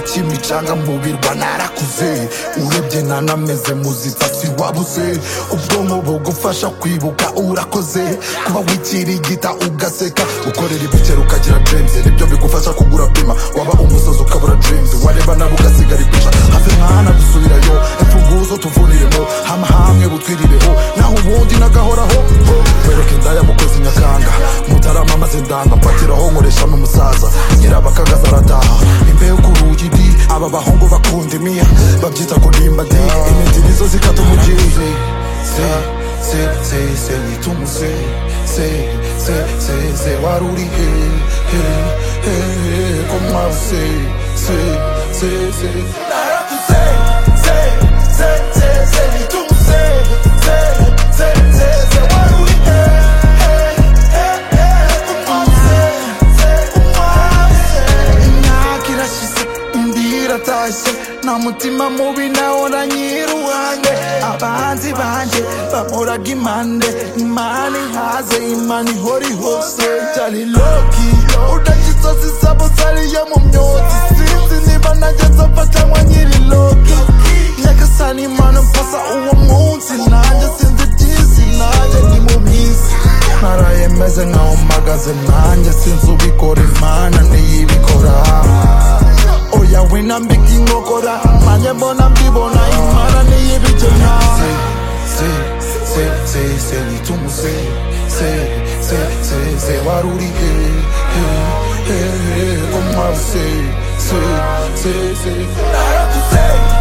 kimicanga mubirwa narakuze urebye nanameze muzitsasi wabuze ubwonko bugufasha kwibuka urakoze kuba wikirigita ugaseka ukorera ibikera ukagira dreams nibyo bigufasha kugura pima waba umusazi ukabura dreams wareba nawe ugasigara ipica hafi mwana gusubirayo imfunguzo tuvuniremo hama hamwe butwirireho naho ubundi nagahoraho ho. wereke indaya mukozi nyakanga mutarama maze ndanga mpatiraho nkoreshamo umusaza nyirabakagaza arataha imbeho ku rugi di aba bahungu bakunda imiya babyita kurimba di imiti nizo zikata umugiye se se se se wita umuse se se se se wari uri he he he he ko mwabu se se se se narakuze se se se se wita umuse se se se se wari uri he he he he ko mwabu se se ko mwabu se imyaka irashize indi iratashye nta mutima mubi nawora nyiruhange abanzi banjye bamoraga impande imana ihaze imana ihora ihose cyari loki udashye inzozi zabo zariyo mu myotsi sinzi niba nageze mfa cyangwa nyiri loki nyagasani imana mpasa uwo munsi nanjye sinzi byinshi nanjye ni mu minsi naraye meze nkaho mpagaze nanjye sinzi ubikora imana niyibikora oya wina mbiki ngokora manje mbona mbibona imana niyibijena se se se se litumu se se se se se waruri he he he he komwa se se se se naraku se